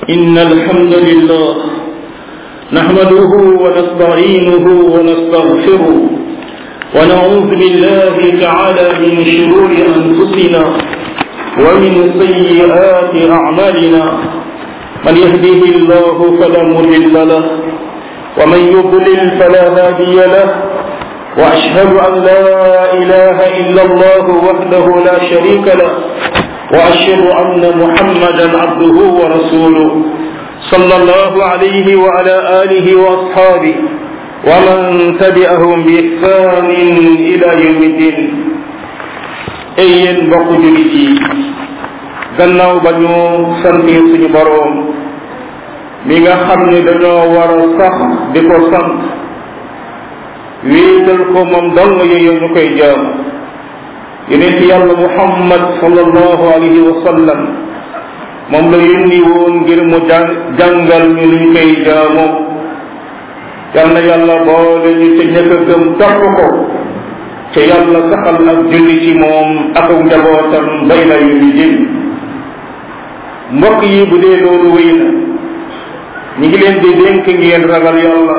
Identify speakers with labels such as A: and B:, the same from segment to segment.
A: إن الحمد لله نحمده ونستعينه ونستغفره ونعوذ بالله تعالى من شرور أنفسنا ومن سيئات أعمالنا من يهديه الله فلا مضل له ومن يضلل فلا هادي له وأشهد أن لا إله إلا الله وحده لا شريك له وأشهد أن محمدا عبده ورسوله صلى الله عليه وعلى آله وأصحابه ومن تبعهم بإحسان إلى يوم الدين أيين بقو جلتي gannaaw ba ñu sante suñu boroom mi nga xam ne dañoo war a sax di ko sant wéetal ko moom dong yooyu ñu koy jaam yonent yàlla muhammad sallallahu alayhi wa sallam moom la yónni woon ngir mu jàngal ñu luñ koy jaamu yal na yàlla boole ñu ca ñëkk a gëm topp ko ca yàlla saxal ak julli ci moom ak njabootam bay la yu ñu jëm mbokk yi bu dee loolu wéy na ñu ngi leen di dénk ngeen ragal yàlla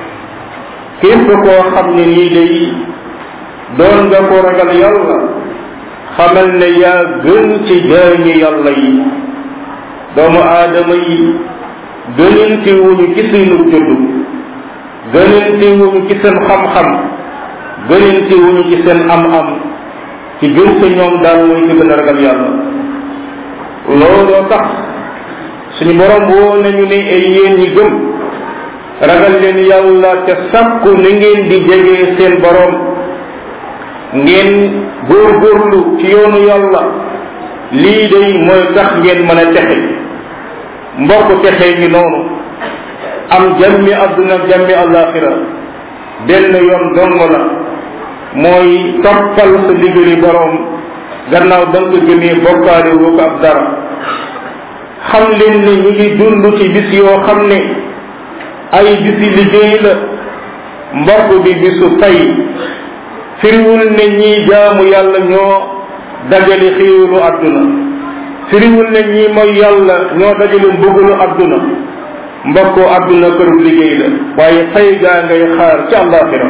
A: képp koo xam ne nii day doon nga ko ragal yàlla xamal ne yaa gën ci jaañi yàlla yi doomu aadama yi gënante wuñu ci seenu judd gënante wuñu ci seen xam-xam gënante wuñu ci seen am-am ci gën sa ñoom daal mooy ci gën a ragal yàlla looloo tax suñu borom woo nañu ne ay yéen ñi gëm ragal leen yàlla te sàkku ni ngeen di jegee seen borom ngeen góorgóorlu ci yoonu yàlla lii day mooy tax ngeen mën a texe mbokk texe ngi noonu am jàmmi àdduna jàmmi àllaaxira benn yoon dong la mooy toppal sa liggéeyu borom gannaaw ba nga gëmee bokkaale woo ko ab dara xam leen ne ñu ngi dund ci bis yoo xam ne ay bisi liggéey la mbokk bi bisu fay firiwul ne ñii jaamu yàlla ñoo dajale xiiwalu àdduna firiwul ne ñii mooy yàlla ñoo dajale mbugalu àdduna mbokkoo àdduna këru liggéey la waaye fay gaa ngay xaar ci àllaaxira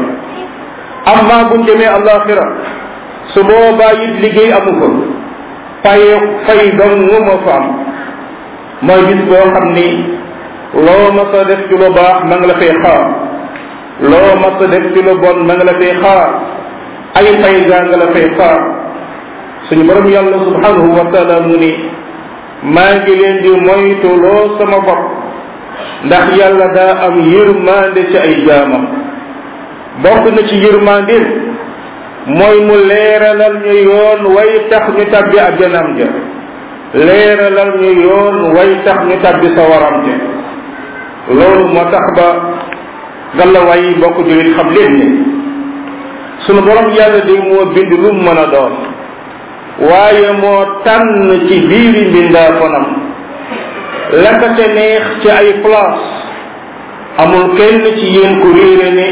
A: amma buñ demee àllaaxira su boobaa it liggéey amu fa faye fay dong moo fa am mooy bis boo xam ni loo mas a def ci lu baax ma nga la fay xaar loo mas a def ci lu bon ma nga la fay xaar ay fay gaa nga la fay xaar suñu borom yàlla subhanahu wa taala mu ni maa ngi leen di moytu loo sama bopp ndax yàlla daa am yërmande ci ay jaamam bokk na ci yërmande mooy mu leeralal ñu yoon way tax ñu tabbi àjjanam ja leeralal ñu yoon way tax ñu tabbi sawaram ja loolu moo tax ba gàllawaay yi bokk julit xam leen ne sunu borom yàlla day moo bind lu mu mën a doon waaye moo tànn ci biiri mbindaa fanam la ka ca neex ci ay place amul kenn ci yéen ku réere ne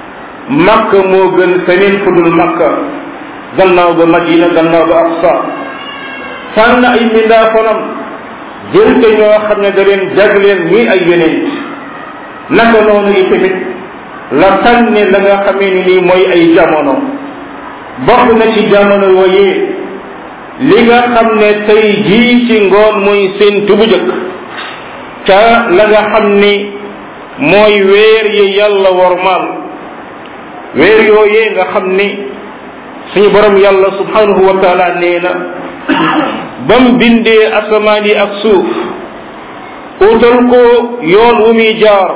A: makka moo gën feneen fu dul makka gannaaw ba madina gannaaw ba aqsa tànn ay mbindaa fanam jël te ñoo xam ne da leen jagleen ñii ay yonent naka noonu yi tamit la tànne la nga xamee ni nii mooy ay jamono bokk na ci jamono yooyee li nga xam ne tey jii ci ngoon mooy seen tubu jëkk ca la nga xam ni mooy weer yi yàlla wormaal weer yooyee nga xam ni suñu borom yàlla subhanahu wa taala nee na bam bindee asamaan yi ak suuf utal ko yoon wu muy jaar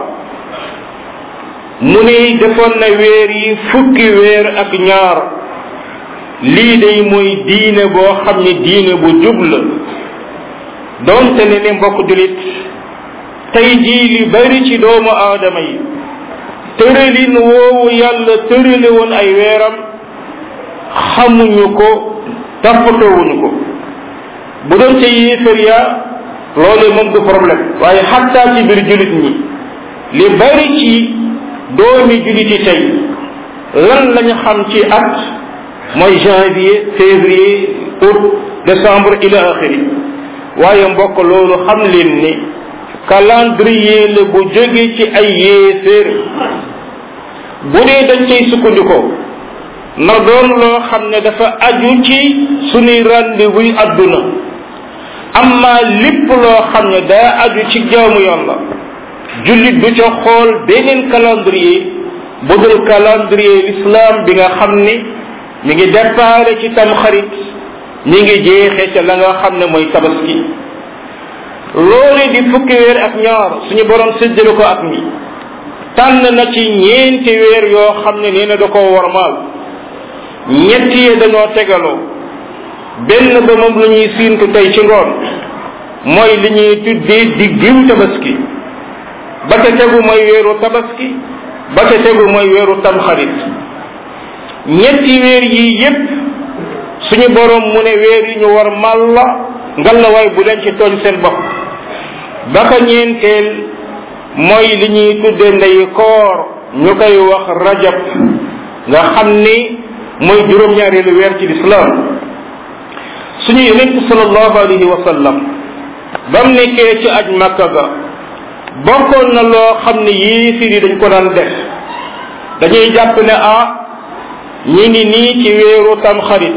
A: mu ne defoon na weer yi fukki weer ak ñaar lii day mooy diine boo xam ne diine bu jub la doonte ne ne mbokk julit tey jii li bari ci doomu aadama yi tëralin woowu yàlla tërale woon ay weeram xamuñu ko toppatoowuñu ko bu doon ca yéefar yaa loolee moom du problème waaye xattaa ci biir julit ñi li bari ci doomi juliti tey lan lañu xam ci at mooy janvier février août décembre ila axiri waaye mbokk loolu xam leen ni calendrier la bu jóge ci ay yéeféer bu dee dañ cay sukkandikoo na doon loo xam ne dafa aju ci sunuy rendez-vous yi adduna amma lépp loo xam ne daa aju ci jaamu yàlla jullit du ca xool beneen calendrier bu dul calendrier l'islam bi nga xam ne mi ngi déparé ci tamxarit mi ngi jeexee ca la nga xam ne mooy tabaski loole di fukki weer ak ñaar suñu borom séddale ko ak mi tànn na ci ñeenti weer yoo xam ne nee na da koo warmaal ñett yi dañoo tegaloo benn ba moom la ñuy siintu tey ci ngoon mooy li ñuy tuddee diggiw tabaski ba ca tegu mooy weeru tabaski ba ca tegu mooy weeru tamxarit ñetti weer yii yépp suñu borom mu ne weer yi ñu war mal la ngalawaay bu leen ci tooñ seen bopp ba ka ñeenteel mooy li ñuy tudde ndey koor ñu koy wax rajab nga xam ni mooy juróom-ñaareelu weer ci lislaam suñu yonent sallallahu alayhi wa sallam bam nekkee ci aj makka ga bokkoon na loo xam ne yéefir yi dañ ko daan def dañuy jàpp ne ah ñi ngi nii ci weeru tamxarit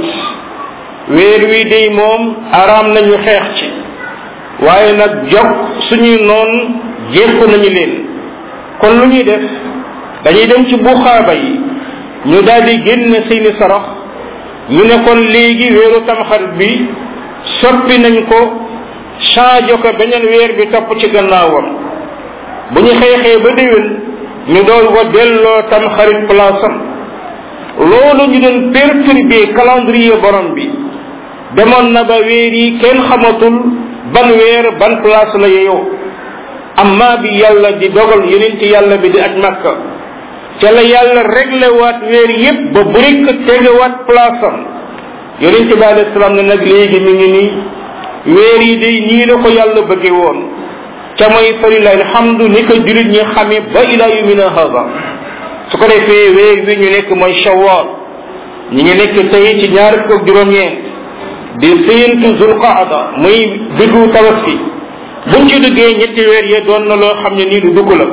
A: weer wi day moom araam nañu xeex ci waaye nag jog suñuy noon jékku nañu leen kon lu ñuy def dañuy dem ci buxaaba yi ñu daal di génn seeni sarax ñu ne kon léegi weeru tamxarit bi soppi nañ ko changé ko beneen weer bi topp ci gannaawam bu ñu xeexee ba déwén ñu dool ko delloo tamxarit place am loolu ñu doon perturbé calendrier borom bi demoon na ba weer yi kenn xamatul ban weer ban place la yeyoo amma bi yàlla di dogal yonent yàlla bi di aj makka ca la yàlla réglé waat weer yépp ba bu rekk tegewaat place am yonent bi alayhi salaam ne nag léegi mi ngi nii weer yi day nii la ko yàlla bëgge woon ca mooy falilahi alhamdu ni ko julit ñi xamee ba ila yumina hada su ko defee weer wi ñu nekk mooy shawwal ñi ngi nekk tey ci ñaar fukk ak juróom-ñeent di séentu zulqaada muy diggu tabaski buñ ci duggee ñetti weer yee doon na loo xam ne nii lu dugg la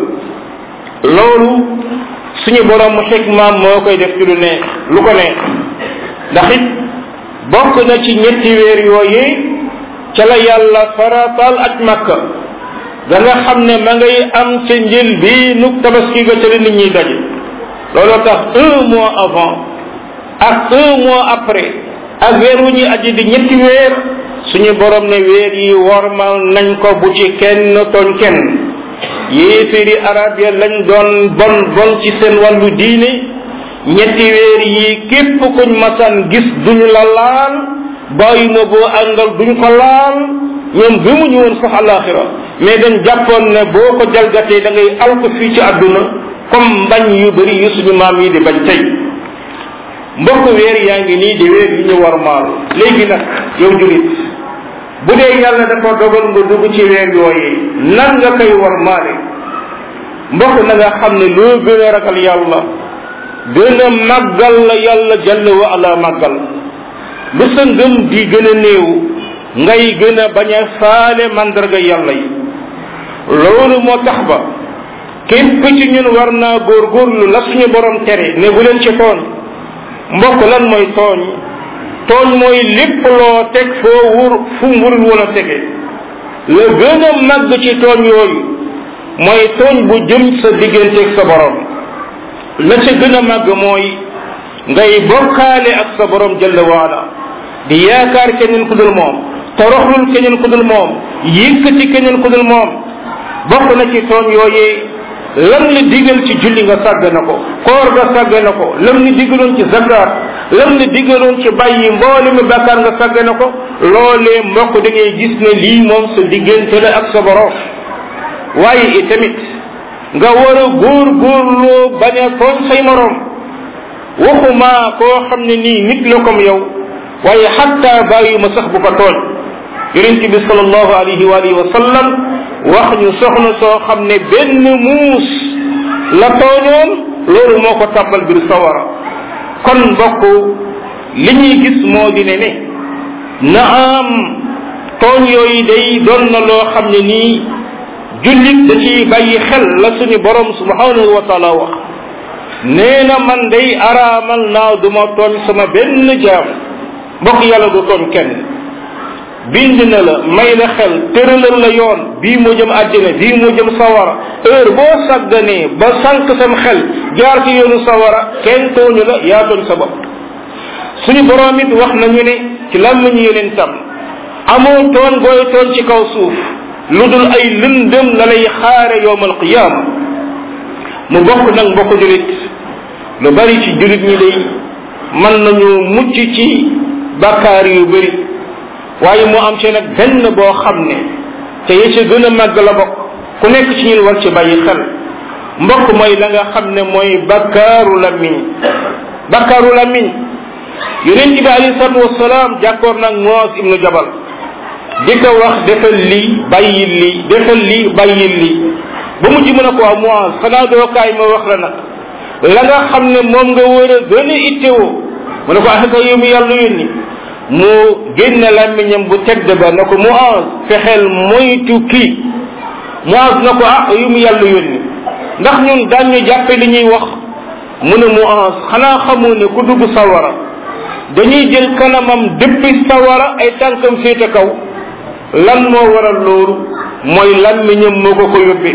A: loolu suñu borom mu xikmaam moo koy def ci lu neex lu ko neex ndax it bokk na ci ñetti weer yooyee ca la yàlla farataal ak makka da nga xam ne ma ngay am ca njël bi nu tabaski ga ca la nit ñi daje looloo tax un mois avant ak un mois après ak weer wu ñuy aji di ñetti weer suñu borom ne weer yi wormal nañ ko bu ci kenn tooñ kenn yéeféeri arab ya lañ doon bon bon ci seen wàllu diine ñetti weer yi képp kuñ masan gis duñu la laal bàyyi ma boo àndal duñ ko laal ñoom gëmuñu woon sax alaxira mais dañ jàppoon ne boo ko jalgatee da ngay alko fii ci àdduna comme mbañ yu bëri yu suñu maam yi di bañ tey mbokk weer yaa ngi nii di weer yi ñu war maal léegi nag yow julit bu dee yàlla dafa dogal nga dugg ci weer yooyee nan nga koy war maale mbokk na nga xam ne loo gën a ragal yàlla gën a màggal la yàlla jalla wa ala màggal lu sa ngëm di gën a néew ngay gën a bañ a faale mandarga yàlla yi loolu moo tax ba képp ci ñun war naa góorgóorlu la suñu borom tere ne bu leen ci tooñ mbokk lan mooy tooñ tooñ mooy lépp loo teg foo wur fu wurul woon a tege la gën a màgg ci tooñ yooyu mooy tooñ bu jëm sa digganteeg sa borom la ca gën a màgg mooy ngay bokkaale ak sa borom jalla waala di yaakaar keneen ku dul moom toroxlul keneen ku dul moom yëkkati keneen ku dul moom bokk na ci tooñ yooyee lam la digal ci julli nga sàgg na ko koor nga sàgg na ko lam ni digaloon ci zakat lam ni digaloon ci bàyyi mboole mi bàkkaar nga sàgg na ko loolee mbokk da ngay gis ne lii moom sa diggante la ak sa borom waaye itamit nga war a góor góorloo bañ a tooñ say morom waxuma koo xam ne nii nit la comme yow waaye xatta bàyyi ma sax bu ko tooñ yonent bi sallallahu alayhi wa alihi wa sallam wax ñu soxna soo xam ne benn muus la tooñoon loolu moo ko tàbbal biir sawara kon mbokk li ñuy gis moo di ne ne na am tooñ yooyu day doon na loo xam ne nii jullit da ciy bàyyi xel la suñu borom subhanahu wa taala wax nee na man day araamal naa duma tooñ sama benn jaam mbokk yàlla du tooñ kenn bind na la may la xel tëralal la yoon bii moo jëm àddina bii moo jëm sawara heure boo sàgganee ba sànq sam xel jaar ci yoonu sawara kenn tooñu la yaa tooñ sa bopp suñu borom it wax nañu ne ci làmmiñu yeneen tam amoo tooñ gooy tooñ ci kaw suuf lu dul ay lëndëm la lay xaare yowmal qiyaama mu bokk nag mbokk julit lu bari ci julit ñi day mën nañu mucc ci bakkaar yu bari waaye mu am ci nag benn boo xam ne te ya ca gën a màgg la bokk ku nekk ci ñun war ci bàyyi xel mbokk mooy la nga xam ne mooy bakkaaru lamiñ bakkaaru lamiñ yonent bi alayhi salatu wasalaam jàkkoor nag Muaz ibnu Jabal di ko wax defal lii bàyyil lii defal lii bàyyil lii ba mujj mën a ko waa Muaz xanaa doo kaay ma wax la nag la nga xam ne moom nga war a gën a ittewoo mu ne ko ah yow mi yàlla yónni mu génne làmmiñam bu tedd ba na ko Muaz fexeel moytu kii Muaz na ko ah yow mi yàlla yónni ndax ñun daan ñu jàppe li ñuy wax mu ne Muaz xanaa xamoo ne ku dugg sawara dañuy jël kanamam dëppi sawara ay tànkam féete kaw lan moo waral loolu mooy làmmiñam moo ko ko yóbbee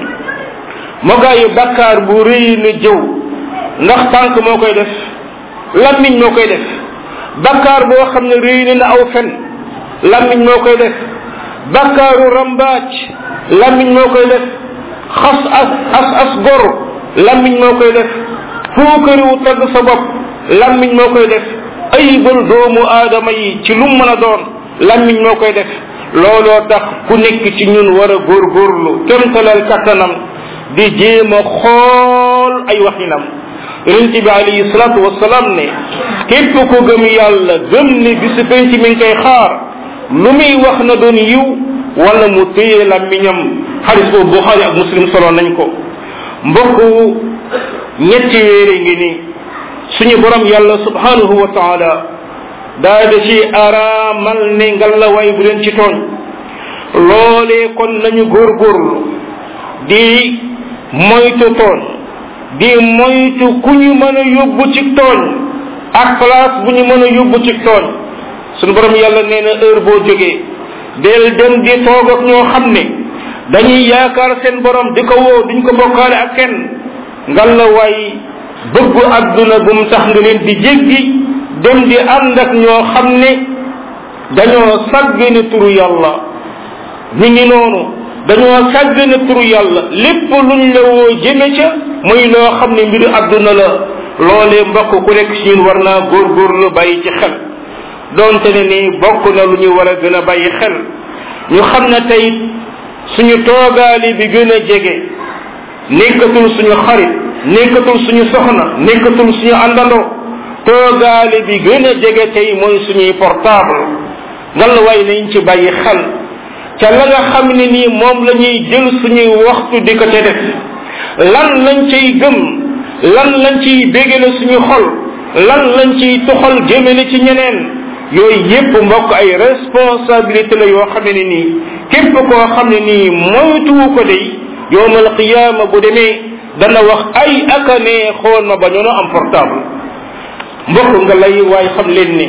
A: moo gaa yi bakkaar bu rëy na jëw ndax tànk moo koy def làmmiñ moo koy def bakkaar boo xam ne rëy na na aw fen làmmiñ moo koy def bakkaaru rambaaj làmmiñ moo koy def xas as as as gor làmmiñ moo koy def fuukariwu tagg sa bopp làmmiñ moo koy def ayibal doomu aadama yi ci lu mën a doon làmmiñ moo koy def looloo tax ku nekk ci ñun war a góorgóorlu kemtalal kattanam di jéem a xool ay waxinam yonent bi alayhi salatu wasalaam ne képp ko gëm yàlla gëm ne bisu penc mi ngi koy xaar lu muy wax na doon yiw wala mu téye làmmiñam xadis boobu buxaari ak muslim solo nañ ko mbokk ñetti wéere ngi ni suñu borom yàlla subhanahu wa taala daa da ci araamal ne ngalla waay bu leen ci tooñ loolee kon nañu góorgóorlu di moytu tooñ di moytu ku ñu mën a yóbbu ci tooñ ak place bu ñu mën a yóbbu ci tooñ suñu borom yàlla nee na heure boo jógee del dem di toog ak ñoo xam ne dañuy yaakaar seen borom di ko woo duñ ko bokkaale ak kenn ngalla waay bëggu adduna bu mu tax nga leen di jéggi dem di ànd ak ñoo xam ne dañoo sàggane turu yàlla ñu ngi noonu dañoo sàggane turu yàlla lépp luñ la woo jëme ca muy loo xam ne mbiru adduna la loolee mbokk ku nekk ci ñun war naa góorgóorlu bàyyi ci xel donte ne ni bokk na lu ñu war a gën a bàyyi xel ñu xam ne tey suñu toogaali bi gën a jege nekkatul suñu xarit nekkatul suñu soxna nekkatul suñu àndandoo toogaale bi gën a jege tey mooy suñuy portable ngalla waay nañ ci bàyyi xel ca la nga xam ne nii moom la ñuy jël suñuy waxtu di ko ca def lan lañ cay gëm lan lañ ciy bégale suñu xol lan lañ ciy tuxal jëmale ci ñeneen yooyu yépp mbokk ay responsabilité la yoo xam ne nii képp koo xam ne nii moytuwu ko day yowmal qiyaama bu demee dana wax ay aka ne xool ma ba ñono am portable mbokk nga lay waay xam leen ni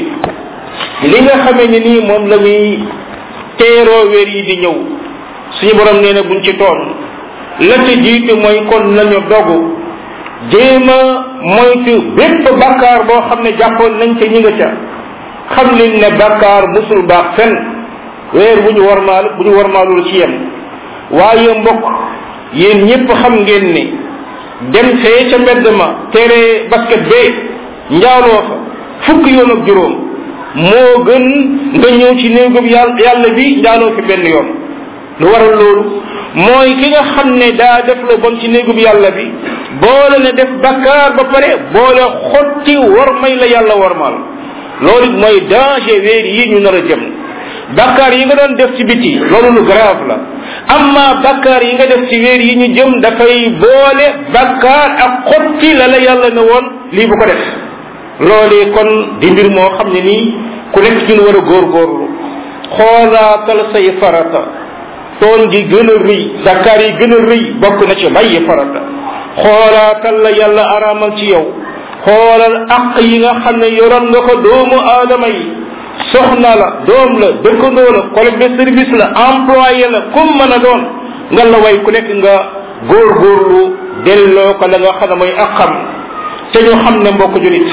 A: li nga xamee ne nii moom la muy teeroo weer yi di ñëw suñu borom nee na buñ ci toon la ca jiitu mooy kon nañu dogu jéem a moytu bépp bakkaar boo xam ne jàppoon nañ ca ñi nga ca xam leen ne bakkaar musul baax fen weer bu ñu warmaal bu ñu warmaalul ci yem waaye mbokk yéen ñépp xam ngeen ni dem fee ca mbedd ma tere basket bee njaaloo fa fukk yoon ak juróom moo gën nga ñëw ci néegub yàlla yàlla bi njaaloo fi benn yoon lu waral loolu mooy ki nga xam ne daa def lu bon ci néegub yàlla bi boole ne def bakkaar ba pare boole xotti war may la yàlla warmal loolu it mooy danger weer yi ñu nar a jëm bakkaar yi nga doon def ci biti loolu lu grave la amma bakkaar yi nga def ci weer yi ñu jëm dafay boole bakkaar ak xotti la la yàlla ne woon lii bu ko def loolee kon di mbir moo xam ne nii ku nekk ñun war a góorgóorlu xoolaatal say farata tooñ gi gën a rëy bakkaar yi gën a rëy bokk na ci bàyyi farata xoolaatal la yàlla araamal ci yow xoolal aq yi nga xam ne yoroon nga ko doomu aadama yi soxna la doom la dëkkandoo la collègue de service la employé la comme mën a doon nga la way ku nekk nga góorgóorlu delloo ko la nga xam ne mooy aqam te ñu xam ne mbokk julit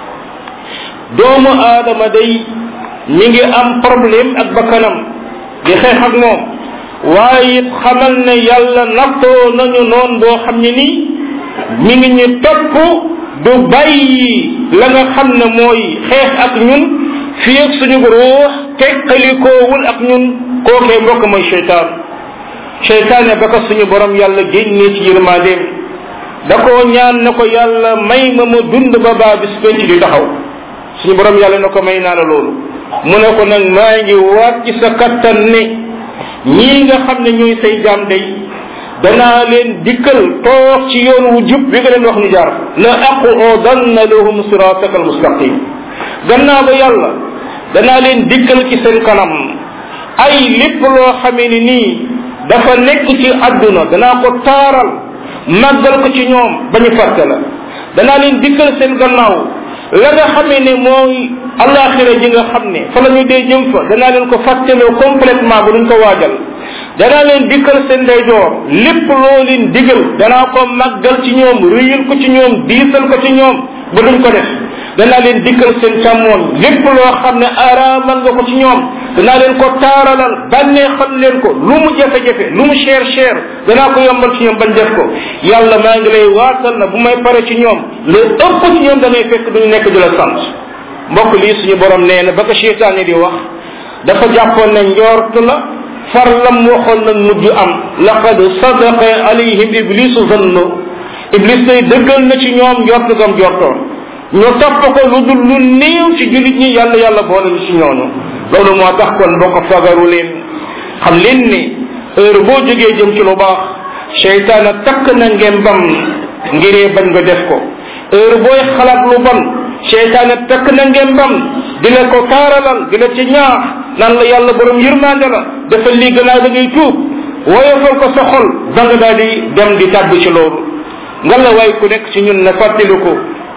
A: doomu aadama day mi ngi am problème ak bakkanam di xeex ak moom waaye it xamal ne yàlla nattoo nañu noon boo xam ne nii mi ngi ñu topp du bàyyi la nga xam ne mooy xeex ak ñun fii ak suñu ruux teqalikoowul ak ñun kookee mbokk mooy cheytaan cheytaane ba ko suñu borom yàlla génnee ci yërmandeem da koo ñaan na ko yàlla may ma ma dund ba baa bis penc di taxaw suñu borom yàlla na ko may naa la loolu mu ne ko nag maa ngi waat ci sa kattan ne ñii nga xam ne ñooy say jaam day danaa leen dikkal toog ci yoon wu jub bi nga leen wax ñu jaar la aqudanna lahum sirataka almustaqim gannaaw ba yàlla danaa leen dikkal ci seen kanam ay lépp loo xamee ni nii dafa nekk ci àdduna danaa ko taaral màggal ko ci ñoom ba ñu fàtte la danaa leen dikkal seen gannaaw la nga xamee ne mooy alaxira ji nga xam ne fa la ñu dee jëm fa danaa leen ko fàtteloo complètement bu duñ ko waajal danaa leen dikkal seen ndeyjoor lépp loo leen digal danaa ko màggal ci ñoom rëyal ko ci ñoom diisal ko ci ñoom ba duñ ko def danaa leen dikkal seen càmmoon lépp loo xam ne araamal nga ko ci ñoom danaa leen ko taaralal bànneexal leen ko lu mu jafe-jafe lu mu cher cher danaa ko yombal ci ñoom bañ def ko yàlla maa ngi lay waatal na bu may pare ci ñoom le ëpp ci ñoom da ngay fekk duñu nekk di la sant mbokk lii suñu borom nee na ba ko cheytaane di wax dafa jàppoon ne njort la far lam waxoon nag mujj am laqad sadaqa alayhim iblisu zannu iblis day dëggal na ci ñoom njort gam jortoon ñu topp ko lu dul lu néew ci jullit ñi yàlla yàlla boole ñu ci ñooñu loolu moo tax kon mbokk fagaru leen xam leen ni heure boo jógee jëm ci lu baax cheytaana takk na ngembam ngiree bañ nga def ko heure booy xalaat lu bon cheytaana takk na ngembam di la ko taaralal di la ci ñaax naan la yàlla borom yërmande la dafa lii gannaaw da ngay tuub woyofal ko sa xol da nga daal di dem di tàbb ci loolu nga la waay ku nekk ci ñun na fàttaliku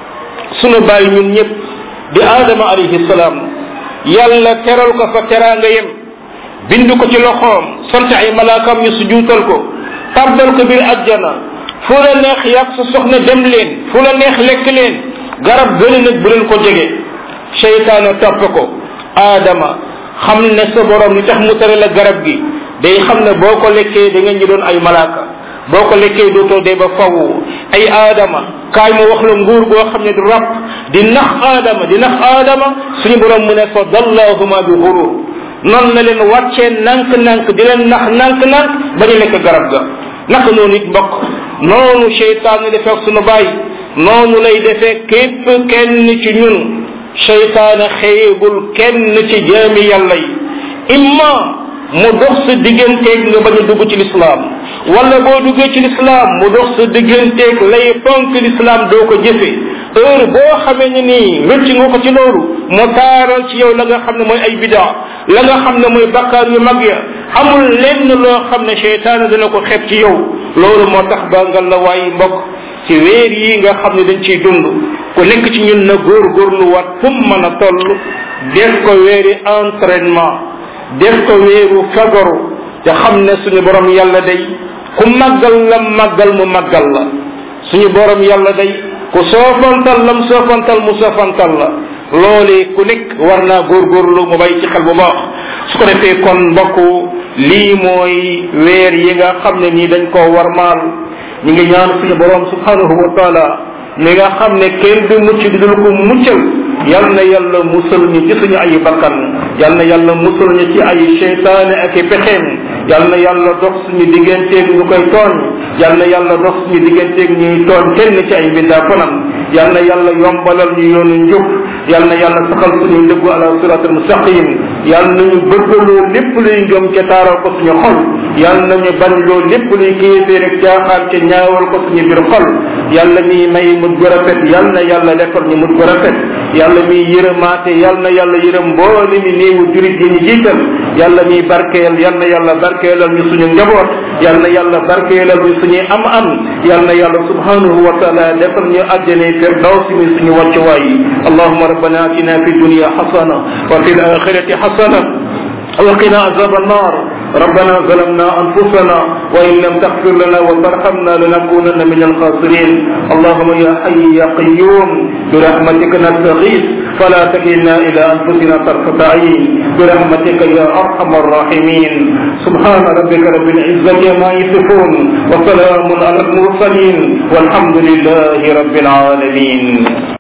A: sunu bàyyi ñun ñëpp di aadama alayhi salaam yàlla teral ko fa teraanga yem bind ko ci loxoom sant ay malaakam ñu sujuutal ko tàbbal ko biir ajjana fu la neex yàgg sa soxna dem leen fu la neex lekk leen garab gële nag bu leen ko jege seytaane topp ko aadama xam ne sa borom li tax mu tere la garab gi day xam ne boo ko lekkee da nga ñu doon ay malaaka boo ko lekkee dootoo dee ba faw ay aadama kaay ma wax la nguur goo xam ne du rab di nax aadama di nax aadama suñu borom mu ne fa dallahuma bi xurur noonu na leen wàccee nank-nank di leen nax nank-nank ba ñu lekk garab ga naka noonu it mbokk noonu cheytaan ni defee ak suñu bàyyi noonu lay defee képp kenn ci ñun cheytaane xëyegul kenn ci jaami yàlla yi imma mu dox sa digganteeg nga bañ a dugg ci lislaam wala boo duggee ci lislaam mu dox sa digganteeg lay fonk lislaam doo ko jëfe heure boo xamee ne nii rëcc nga ko ci loolu mu taaral ci yow la nga xam ne mooy ay bidaa la nga xam ne mooy bakkaar yu mag ya amul lenn loo xam ne cheytaane dana ko xeeb ci yow loolu moo tax ba nga la waay mbokk ci weer yi nga xam ne dañ ciy dund ku nekk ci ñun na góorgóorlu wat fu mu mën a toll def ko weeri entraînement def ko weeru fagaru te xam ne suñu borom yàlla day ku màggal la màggal mu màggal la suñu borom yàlla day ku soofantal lam soofantal mu soofantal la loolee ku nekk war naa góorgóorlu mu bàyyi ci xel bu baax su ko defee kon mbokk lii mooy weer yi nga xam ne nii dañ koo warmaal ñu ngi ñaan suñu borom subhanahu wa taala mi nga xam ne kenn du mucc di dul ko muccal yal na yàlla musal ñu ci suñu ay bakkan yal na yàlla musal ñu ci ay seytaane ak i pexeem yal na yàlla dox suñu digganteeg ñu koy tooñ yal na yàlla dox suñu digganteeg ñuy tooñ kenn ci ay mbindaa fanam yal na yàlla yombalal ñu yoonu njub yal na yàlla saxal suñu ndëggu ala sirat al mustaqim yal na ñu bëggaloo lépp luy ngëm ca taaral ko suñu xol yal na ñu bañ loo lépp luy kéefee rek caaxaan ca ñaawal ko suñu biir xol yàlla mi may mujj gu rafet yal na yàlla defal ñu mujj gu rafet yàlla mi yërëmaate yal na yàlla yërëm mboole mi néewu jurit yi ñu jiital yàlla mi barkeel yal na yàlla barkeelal ñu suñu njaboot yal na yàlla barkeelal ñu suñuy am am yal na yàlla subhanahu wa taala defal ñu àjjane firdawsi mi suñu wàccuwaay allahuma rabbana atina fi dunya xasana wa fi l axirati xasana وقنا عذاب النار ربنا ظلمنا أنفسنا وإن لم تغفر لنا وترحمنا لنكونن من الخاسرين اللهم يا حي يا قيوم برحمتك نستغيث فلا تكلنا إلى أنفسنا طرفة عين برحمتك يا أرحم الراحمين سبحان ربك رب العزة ما يصفون وسلام على المرسلين والحمد لله رب العالمين